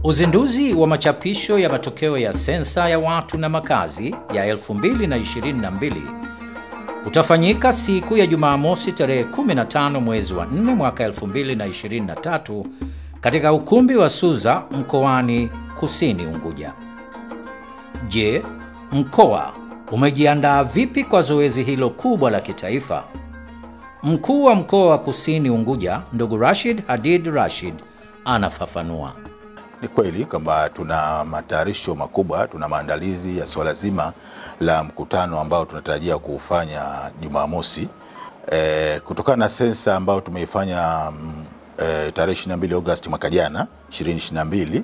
Uzinduzi wa machapisho ya matokeo ya sensa ya watu na makazi ya 2022 utafanyika siku ya Jumamosi tarehe 15 mwezi wa 4 mwaka 2023 katika ukumbi wa Suza mkoani Kusini Unguja. Je, mkoa umejiandaa vipi kwa zoezi hilo kubwa la kitaifa? Mkuu wa mkoa wa Kusini Unguja, ndugu Rashid Hadid Rashid anafafanua. Ni kweli kwamba tuna matayarisho makubwa, tuna maandalizi ya suala zima la mkutano ambao tunatarajia kuufanya Jumamosi e, kutokana na sensa ambayo tumeifanya e, tarehe 22 Agosti mwaka jana 2022.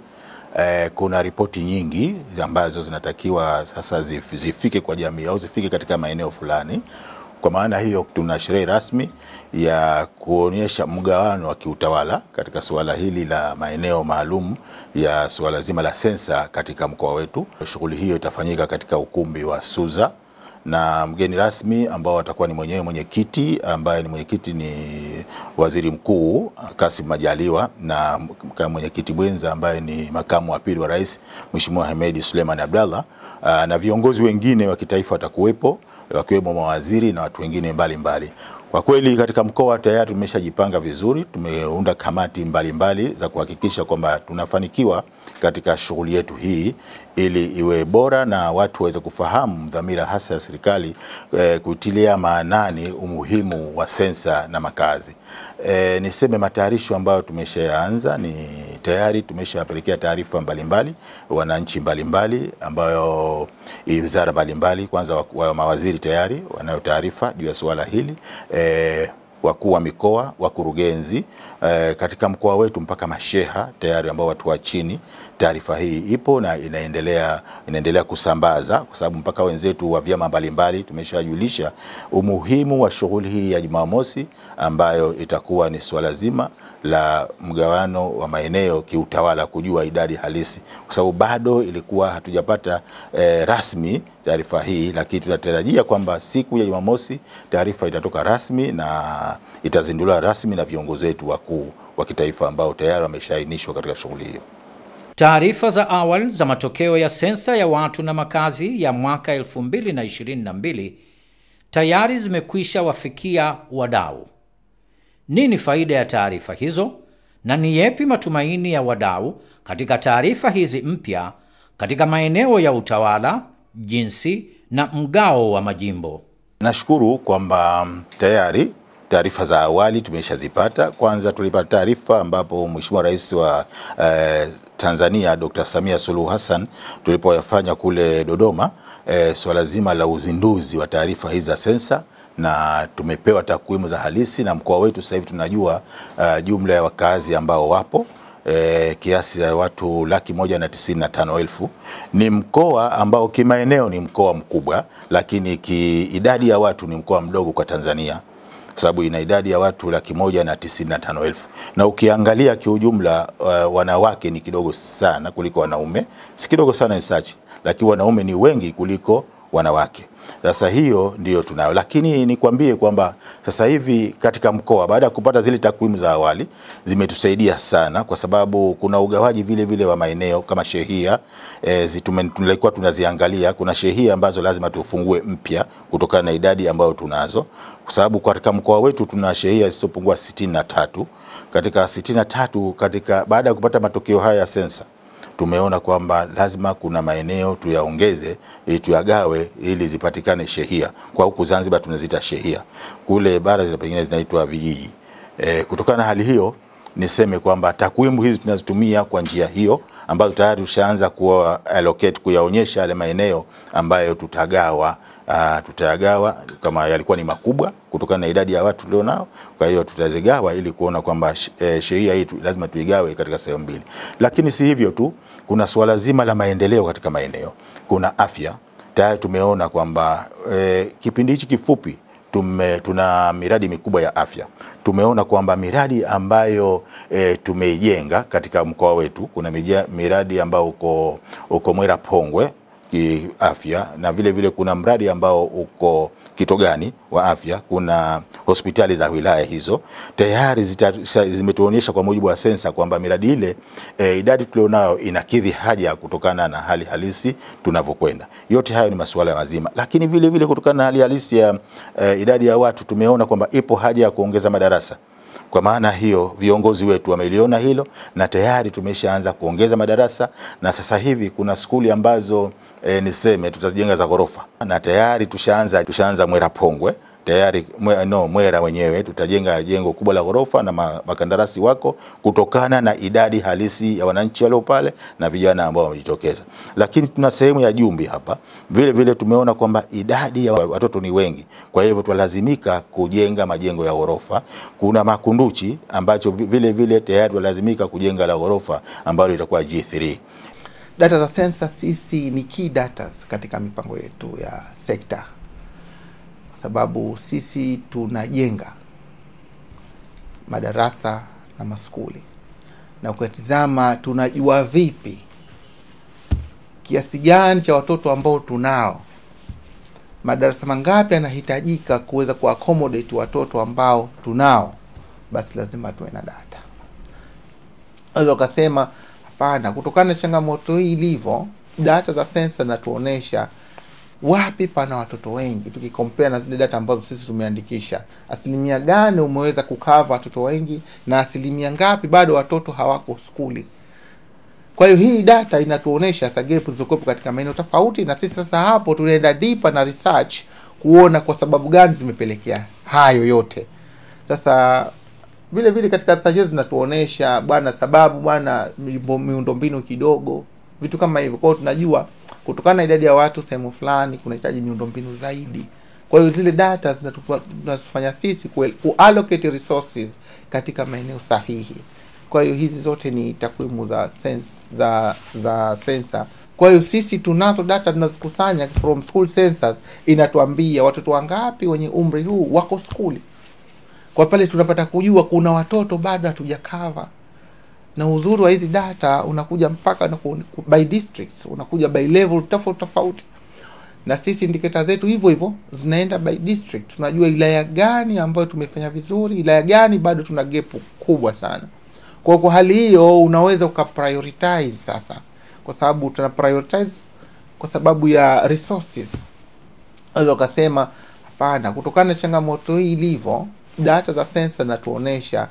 E, kuna ripoti nyingi ambazo zinatakiwa sasa zif, zifike kwa jamii au zifike katika maeneo fulani. Kwa maana hiyo tuna sherehe rasmi ya kuonyesha mgawano wa kiutawala katika suala hili la maeneo maalum ya suala zima la sensa katika mkoa wetu. Shughuli hiyo itafanyika katika ukumbi wa Suza na mgeni rasmi ambao atakuwa ni mwenyewe mwenyekiti ambaye ni mwenyekiti ni Waziri Mkuu Kassim Majaliwa na mwenyekiti mwenza ambaye ni makamu wa pili wa rais Mheshimiwa Hemedi Suleiman Abdallah, na viongozi wengine wa kitaifa watakuwepo wakiwemo mawaziri na watu wengine mbalimbali mbali. Kwa kweli katika mkoa tayari tumeshajipanga vizuri, tumeunda kamati mbalimbali mbali za kuhakikisha kwamba tunafanikiwa katika shughuli yetu hii ili iwe bora na watu waweze kufahamu dhamira hasa ya serikali e, kutilia maanani umuhimu wa sensa na makazi. E, niseme matayarisho ambayo tumeshaanza ni tayari tumeshapelekea taarifa mbalimbali wananchi mbalimbali ambayo wizara mbalimbali, kwanza wa, wa mawaziri tayari wanayo taarifa juu ya suala hili e, wakuu wa mikoa, wakurugenzi e, katika mkoa wetu mpaka masheha tayari ambao watu wa chini, taarifa hii ipo na inaendelea, inaendelea kusambaza kwa sababu mpaka wenzetu wa vyama mbalimbali tumeshajulisha umuhimu wa shughuli hii ya Jumamosi ambayo itakuwa ni swala zima la mgawano wa maeneo kiutawala, kujua idadi halisi, kwa sababu bado ilikuwa hatujapata e, rasmi taarifa hii, lakini tunatarajia kwamba siku ya Jumamosi taarifa itatoka rasmi na itazinduliwa rasmi na viongozi wetu wakuu wa kitaifa ambao tayari wameshaainishwa katika shughuli hiyo. Taarifa za awali za matokeo ya sensa ya watu na makazi ya mwaka 2022 tayari zimekwisha wafikia wadau. Nini faida ya taarifa hizo na ni yepi matumaini ya wadau katika taarifa hizi mpya katika maeneo ya utawala, jinsi na mgao wa majimbo? Nashukuru kwamba tayari taarifa za awali tumeshazipata. Kwanza tulipata taarifa ambapo Mheshimiwa Rais wa eh, Tanzania Dr. Samia Suluhu Hassan tulipoyafanya kule Dodoma eh, swala zima la uzinduzi wa taarifa hizi za sensa na tumepewa takwimu za halisi na mkoa wetu sasa hivi tunajua uh, jumla ya wakazi ambao wapo E, kiasi ya watu laki moja na tisini na tano elfu. Ni mkoa ambao kimaeneo ni mkoa mkubwa, lakini kiidadi ya watu ni mkoa mdogo kwa Tanzania kwa sababu ina idadi ya watu laki moja na tisini na tano elfu na ukiangalia kiujumla, uh, wanawake ni kidogo sana kuliko wanaume, si kidogo sana ni sachi, lakini wanaume ni wengi kuliko wanawake. Sasa hiyo ndiyo tunayo, lakini nikwambie kwamba sasa hivi katika mkoa, baada ya kupata zile takwimu za awali, zimetusaidia sana, kwa sababu kuna ugawaji vile vile wa maeneo kama shehia e, tulikuwa tunaziangalia. Kuna shehia ambazo lazima tufungue mpya kutokana na idadi ambayo tunazo, kwa sababu katika mkoa wetu tuna shehia zisizopungua sitini na tatu. Katika sitini na tatu katika baada ya kupata matokeo haya ya sensa tumeona kwamba lazima kuna maeneo tuyaongeze ili tuyagawe ili zipatikane shehia. Kwa huku Zanzibar tunaziita shehia, kule bara zile pengine zinaitwa vijiji. E, kutokana na hali hiyo niseme kwamba takwimu hizi tunazitumia kwa njia hiyo ambazo tayari tushaanza kuwa allocate kuyaonyesha yale maeneo ambayo tutagawa uh, tutayagawa kama yalikuwa ni makubwa kutokana na idadi ya watu tulionao. Kwa hiyo tutazigawa ili kuona kwamba eh, sheria hii lazima tuigawe katika sehemu mbili, lakini si hivyo tu, kuna suala zima la maendeleo katika maeneo. Kuna afya tayari tumeona kwamba eh, kipindi hichi kifupi tume, tuna miradi mikubwa ya afya. Tumeona kwamba miradi ambayo e, tumeijenga katika mkoa wetu, kuna miradi ambayo uko, uko Mwera Pongwe kiafya, na vile vile kuna mradi ambao uko Kitogani wa afya, kuna hospitali za wilaya hizo tayari zimetuonyesha kwa mujibu wa sensa kwamba miradi ile e, idadi tulionayo inakidhi haja kutokana na hali halisi tunavyokwenda. Yote hayo ni masuala mazima, lakini vile vile kutokana na hali halisi ya e, idadi ya watu tumeona kwamba ipo haja ya kuongeza madarasa. Kwa maana hiyo viongozi wetu wameliona hilo na tayari tumeshaanza kuongeza madarasa, na sasa hivi kuna skuli ambazo e, niseme tutazijenga za ghorofa na tayari tushaanza tushaanza Mwera Pongwe tayari mwe, no, Mwera wenyewe tutajenga jengo kubwa la ghorofa na makandarasi wako kutokana na idadi halisi ya wananchi walio pale na vijana ambao wamejitokeza. Lakini tuna sehemu ya Jumbi hapa vile vile tumeona kwamba idadi ya watoto ni wengi, kwa hivyo tunalazimika kujenga majengo ya ghorofa. Kuna Makunduchi ambacho vile vile tayari tunalazimika kujenga la ghorofa ambalo litakuwa G3. Data za sensa sisi ni key data katika mipango yetu ya sekta sababu sisi tunajenga madarasa na maskuli, na ukatizama tunajua vipi kiasi gani cha watoto ambao tunao, madarasa mangapi yanahitajika kuweza kuaccommodate watoto ambao tunao, basi lazima tuwe na data. Unaweza ukasema hapana, kutokana na changamoto hii ilivyo, data za sensa zinatuonesha wapi pana watoto wengi, tukikompea na zile data ambazo sisi tumeandikisha, asilimia gani umeweza kukava watoto wengi na asilimia ngapi bado watoto hawako skuli. Kwa hiyo hii data inatuonesha sa gap zilizokuwepo katika maeneo tofauti, na sisi sasa hapo tunaenda deeper na research kuona kwa sababu gani zimepelekea hayo yote. Sasa vile vile katika research zinatuonesha bwana, sababu bwana, miundombinu kidogo, vitu kama hivyo. Kwa hiyo tunajua kutokana na idadi ya watu sehemu fulani kunahitaji miundombinu zaidi. Kwa hiyo zile data zinatufanya sisi kuallocate resources katika maeneo sahihi. Kwa hiyo hizi zote ni takwimu za sense, za za sensa. Kwa hiyo sisi tunazo data tunazikusanya from school census, inatuambia watoto wangapi wenye umri huu wako skuli. Kwa pale tunapata kujua kuna watoto bado hatujakava na uzuri wa hizi data unakuja mpaka na by districts, unakuja by level tofauti tofauti, na sisi indicator zetu hivyo hivyo zinaenda by district. Tunajua wilaya gani ambayo tumefanya vizuri, wilaya gani bado tuna gap kubwa sana. Kwa kwa hali hiyo unaweza ukaprioritize sasa, kwa sababu tuna prioritize kwa sababu ya resources. Unaweza ukasema hapana, kutokana na changamoto hii ilivyo, data za sensa zinatuonesha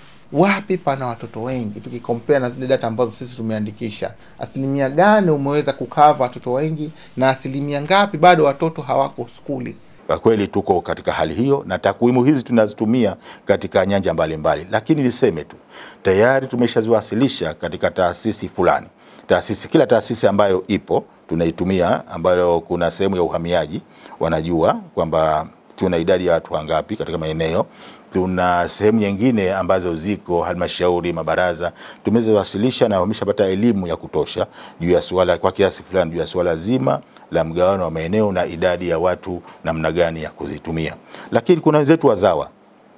wapi pana watoto wengi, tukikompea na zile data ambazo sisi tumeandikisha, asilimia gani umeweza kukava watoto wengi na asilimia ngapi bado watoto hawako skuli. Kwa kweli tuko katika hali hiyo, na takwimu hizi tunazitumia katika nyanja mbalimbali mbali. Lakini niseme tu tayari tumeshaziwasilisha katika taasisi fulani, taasisi kila taasisi ambayo ipo tunaitumia, ambayo kuna sehemu ya uhamiaji, wanajua kwamba tuna idadi ya watu wangapi katika maeneo tuna sehemu nyingine ambazo ziko halmashauri, mabaraza tumezawasilisha na wameshapata elimu ya kutosha juu ya suala kwa kiasi fulani juu ya suala zima la mgawano wa maeneo na idadi ya watu namna gani ya kuzitumia. Lakini kuna wenzetu wa ZAWA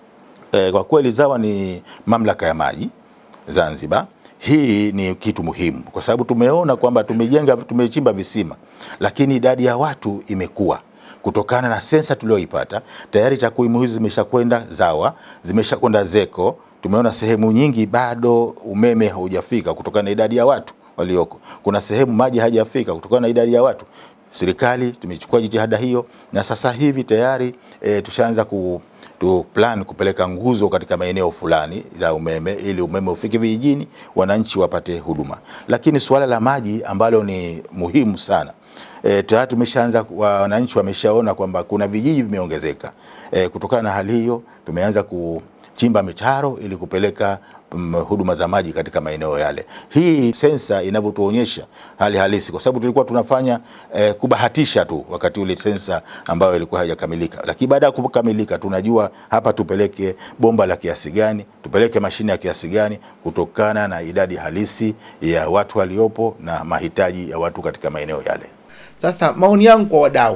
e, kwa kweli ZAWA ni mamlaka ya maji Zanzibar. Hii ni kitu muhimu kwa sababu tumeona kwamba tumejenga, tumechimba visima, lakini idadi ya watu imekuwa kutokana na sensa tulioipata tayari. Takwimu hizi zimeshakwenda ZAWA, zimeshakwenda ZECO. Tumeona sehemu nyingi bado umeme haujafika kutokana na idadi ya watu walioko. Kuna sehemu maji hajafika kutokana na idadi ya watu. Serikali tumechukua jitihada hiyo, na sasa hivi tayari e, tushaanza ku tu plan kupeleka nguzo katika maeneo fulani za umeme ili umeme ufike vijijini, wananchi wapate huduma. Lakini suala la maji ambalo ni muhimu sana E, tayari tumeshaanza, wananchi wameshaona kwamba kuna vijiji vimeongezeka. E, kutokana na hali hiyo tumeanza kuchimba mitaro ili kupeleka um, huduma za maji katika maeneo yale. Hii sensa inavyotuonyesha hali halisi, kwa sababu tulikuwa tunafanya e, kubahatisha tu wakati ule sensa ambayo ilikuwa haijakamilika, lakini baada ya kukamilika tunajua hapa tupeleke bomba la kiasi gani, tupeleke mashine ya kiasi gani, kutokana na idadi halisi ya watu waliopo na mahitaji ya watu katika maeneo yale. Sasa maoni yangu kwa wadau,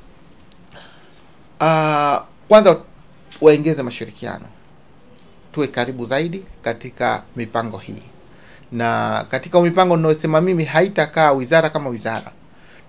uh, kwanza waongeze mashirikiano, tuwe karibu zaidi katika mipango hii, na katika mipango ninayosema mimi haitakaa wizara kama wizara,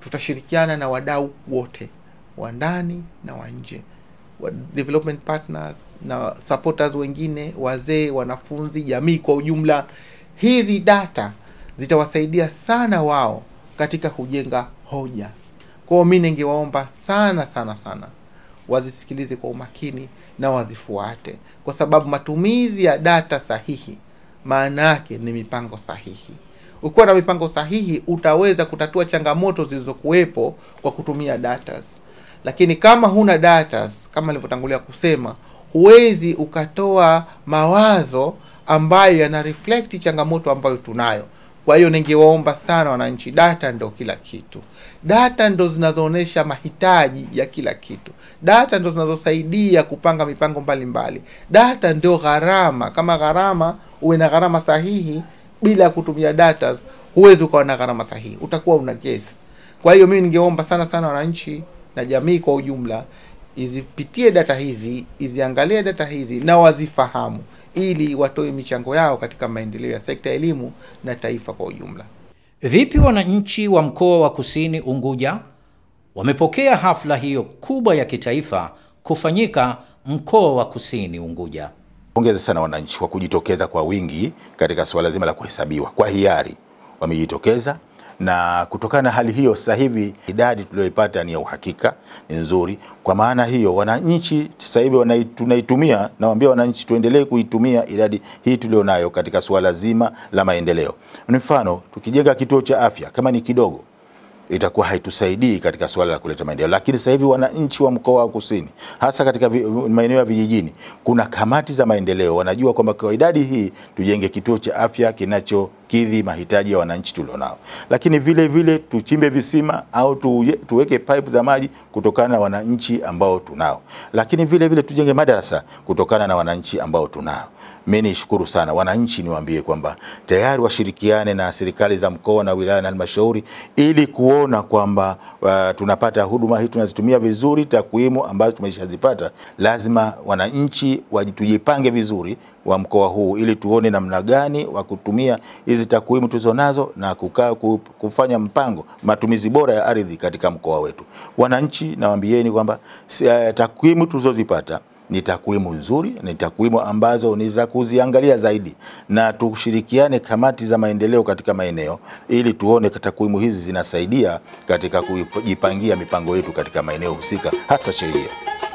tutashirikiana na wadau wote wa ndani na wa nje wa development partners na supporters wengine wazee wanafunzi jamii kwa ujumla hizi data zitawasaidia sana wao katika kujenga hoja kwao mi ningewaomba sana sana sana wazisikilize kwa umakini na wazifuate kwa sababu matumizi ya data sahihi maana yake ni mipango sahihi ukiwa na mipango sahihi utaweza kutatua changamoto zilizokuwepo kwa kutumia datas lakini kama huna datas kama nilivyotangulia kusema huwezi ukatoa mawazo ambayo yana reflect changamoto ambayo tunayo kwa hiyo ningewaomba sana wananchi data ndo kila kitu data ndo zinazoonyesha mahitaji ya kila kitu data ndo zinazosaidia kupanga mipango mbalimbali mbali. data ndio gharama kama gharama uwe na gharama sahihi bila ya kutumia data huwezi ukawa na gharama sahihi utakuwa una kesi kwa hiyo mimi ningeomba sana sana wananchi na jamii kwa ujumla izipitie data hizi iziangalie data hizi na wazifahamu ili watoe michango yao katika maendeleo ya sekta ya elimu na taifa kwa ujumla Vipi wananchi wa mkoa wa Kusini Unguja wamepokea hafla hiyo kubwa ya kitaifa kufanyika mkoa wa Kusini Unguja? Pongeza sana wananchi kwa kujitokeza kwa wingi katika suala zima la kuhesabiwa kwa hiari, wamejitokeza na kutokana na hali hiyo, sasa hivi idadi tuliyoipata ni ya uhakika, ni nzuri. Kwa maana hiyo, wananchi sasa hivi wanai- tunaitumia, nawaambia wananchi tuendelee kuitumia idadi hii tulionayo katika suala zima la maendeleo. Ni mfano, tukijenga kituo cha afya kama ni kidogo itakuwa haitusaidii katika suala la kuleta maendeleo. Lakini sasa hivi wananchi wa mkoa wa Kusini, hasa katika vi- maeneo ya vijijini, kuna kamati za maendeleo, wanajua kwamba kwa idadi hii tujenge kituo cha afya kinachokidhi mahitaji ya wananchi tulionao, lakini vile vile tuchimbe visima au tuye- tuweke pipe za maji kutokana na wananchi ambao tunao, lakini vile vile tujenge madarasa kutokana na wananchi ambao tunao. Mimi nishukuru sana wananchi, niwaambie kwamba tayari washirikiane na serikali za mkoa na wilaya na halmashauri ili kuona kwamba uh, tunapata huduma hii tunazitumia vizuri. Takwimu ambazo tumeshazipata, lazima wananchi waji- tujipange vizuri wa mkoa huu ili tuone namna gani wa kutumia hizi takwimu tulizonazo na kukaa ku- kufanya mpango matumizi bora ya ardhi katika mkoa wetu. Wananchi, nawaambieni kwamba si- eh, takwimu tulizozipata ni takwimu nzuri, ni takwimu ambazo ni za kuziangalia zaidi, na tushirikiane kamati za maendeleo katika maeneo ili tuone takwimu hizi zinasaidia katika kujipangia mipango yetu katika maeneo husika, hasa sheria.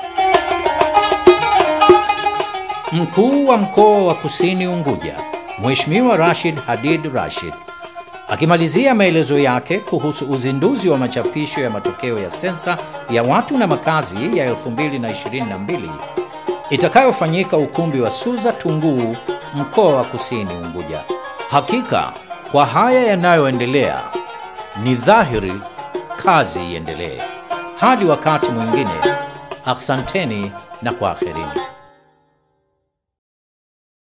Mkuu wa mkoa wa Kusini Unguja, Mheshimiwa Rashid Hadid Rashid, akimalizia maelezo yake kuhusu uzinduzi wa machapisho ya matokeo ya sensa ya watu na makazi ya 2022 itakayofanyika ukumbi wa Suza Tunguu, mkoa wa Kusini Unguja. Hakika kwa haya yanayoendelea, ni dhahiri kazi iendelee. Hadi wakati mwingine, asanteni na kwaherini.